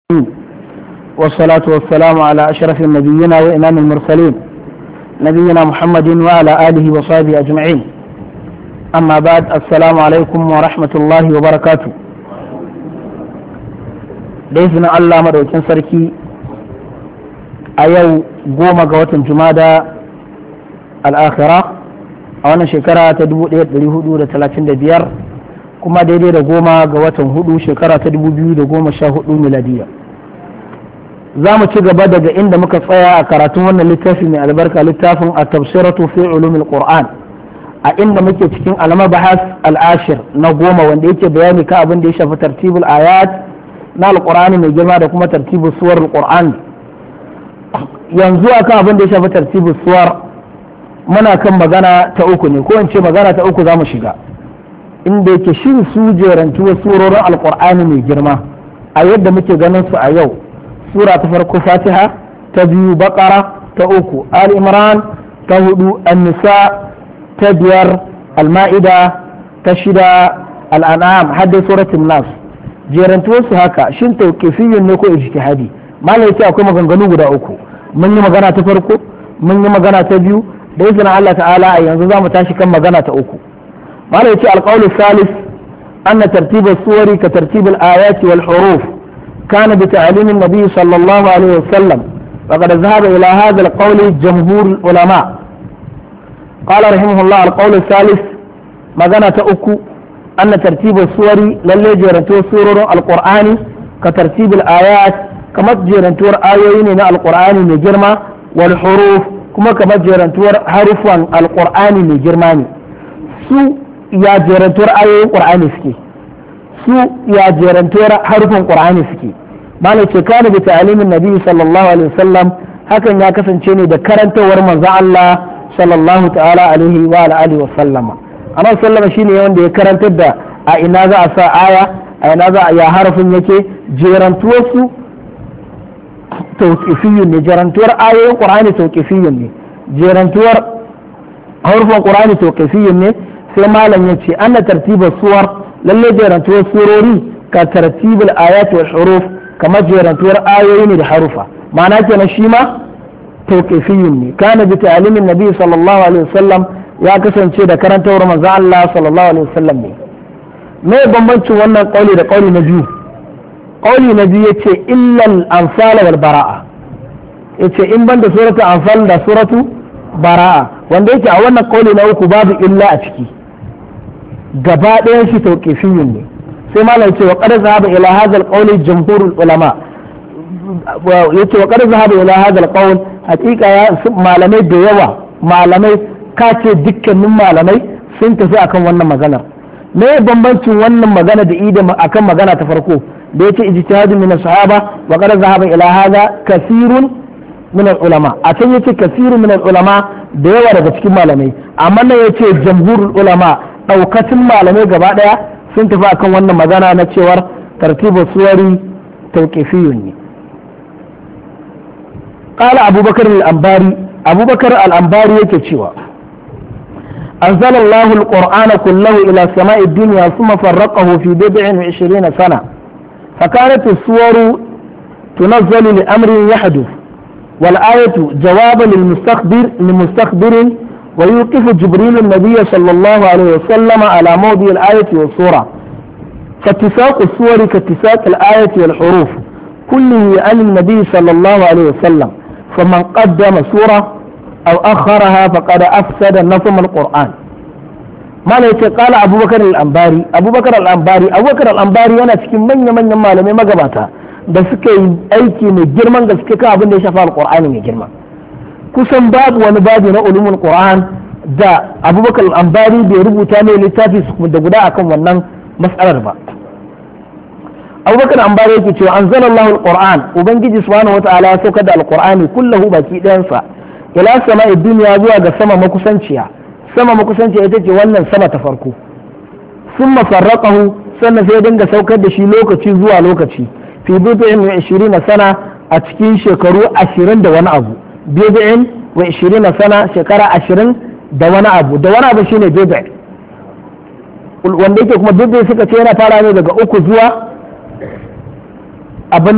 والصلاة والسلام على أشرف النبيين وإمام المرسلين نبينا محمد وعلى آله وصحبه أجمعين أما بعد السلام عليكم ورحمة الله وبركاته بإذن الله مدوكين سركي أيو قوم قوة جمادة الآخرة أولا شكرا تدبو ديت لهدو لتلاتين دبير kuma daidai da goma ga watan hudu shekara ta dubu biyu da goma sha hudu miladiya za mu ci gaba daga inda muka tsaya a karatun wannan littafi mai albarka littafin a tafsiratu fi ulumil qur'an a inda muke cikin almabahas al'ashir na goma wanda yake bayani ka abin da ya shafi tartibul ayat na alqur'ani mai girma da kuma tartibul suwar alqur'an yanzu akan abin da ya shafi tartibul suwar muna kan magana ta uku ne ko in ce magana ta uku za mu shiga inda yake shin su jerantuwa surorin alkur'ani mai girma a yadda muke ganin su a yau sura ta farko fatiha ta biyu bakara ta uku al imran ta hudu an-nisa ta biyar al-ma'ida ta shida al-an'am hadda suratul nas jerantuwar su haka shin tawqifiyyun ne ko ijtihadi malai yake akwai maganganu guda uku mun yi magana ta farko mun yi magana ta biyu da izinin Allah ta'ala a yanzu za mu tashi kan magana ta uku قال يتي القول الثالث أن ترتيب الصور كترتيب الآيات والحروف كان بتعليم النبي صلى الله عليه وسلم وقد ذهب إلى هذا القول جمهور العلماء قال رحمه الله القول الثالث مغنى تأكو أن ترتيب الصور للي جيرنتو سورة القرآن كترتيب الآيات كما جيرنتو آيين من القرآن من جرمى والحروف كما كما جيرنتو حرف القرآن من جرماني su ya jerantuwar ayoyin ƙur'ani suke su ya jerantuwar harufan ƙur'ani suke malai ce kana bi ta'alimin nabi sallallahu alaihi wasallam hakan ya kasance ne da karantawar manzon Allah sallallahu ta'ala alaihi wa alihi wa sallama amma sallama shine wanda ya karantar da a ina za a sa aya a ina za a ya harafin yake jerantuwar su tawqifiyyun ne jerantuwar ayoyin ƙur'ani tawqifiyyun ne jerantuwar harufan ƙur'ani tawqifiyyun ne sai malam ya ce ana tartibar suwar lalle jerantuwar surori ka tartibul ayat wal huruf kamar jerantuwar ayoyi ne da harufa ma'ana kenan shi ma tawqifiyyun ne kana bi ta'limin nabi sallallahu alaihi wasallam ya kasance da karantawar manzo Allah sallallahu alaihi wasallam ne me bambancin wannan kauli da kauli na biyu kauli na biyu yace illal anfal wal bara'a yace in banda suratul anfal da suratu bara'a wanda yake a wannan kauli na uku babu illa a ciki gaba ɗayan shi tauƙifiyun ne sai malam ce wa qad zahaba ila hadha al-qawl jumhurul ulama yace wa qad zahaba ila hadha al-qawl haqiqa ya malamai da yawa malamai ka ce dukkanin malamai sun tafi akan wannan maganar me bambancin wannan magana da ida akan magana ta farko da yace ijtihadun min sahaba wa qad zahaba ila hadha kathirun min ulama a can yace kathirun min ulama da yawa daga cikin malamai amma nan yace jamhurul ulama daukacin malamai gaba daya sun tafi akan wannan magana na cewar tartibu suwari tauqifiyun ne قال أبو بكر الأنباري أبو بكر الأنباري يكتشوا أنزل الله القرآن كله إلى سماء الدنيا ثم فرقه في بضع وعشرين سنة فكانت الصور تنزل لأمر يحدث والآية جواب للمستخبر لمستخبر ويوقف جبريل النبي صلى الله عليه وسلم على موضع الآية والصورة فاتساق الصور كاتساق الآية والحروف كله عن النبي صلى الله عليه وسلم فمن قدم سورة أو أخرها فقد أفسد نظم القرآن ما قال أبو بكر الأنباري أبو بكر الأنباري أبو بكر الأنباري أنا cikin manya-manyan malamai magabata da suka yi aiki mai girman gaske kan abin da ya shafa alkur'ani mai girma kusan babu wani babu na ulumul qur'an da abubakar ambari bai rubuta mai littafi da guda akan wannan mas'alar ba abubakar ambari yake cewa anzalallahu alquran ubangiji subhanahu wataala ya saukar da alqur'ani kullahu baki ɗayansa ila sama'i duniya zuwa ga sama makusanciya sama makusanciya ita ce wannan sama ta farko summa farraqahu sannan sai dinga saukar da shi lokaci zuwa lokaci fi bid'in wa 20 sana a cikin shekaru 20 da wani abu bid'in wa 20 sana shekara 20 da wani abu da wani abu shine bid'a wanda yake kuma bid'a suka ce yana fara ne daga uku zuwa abin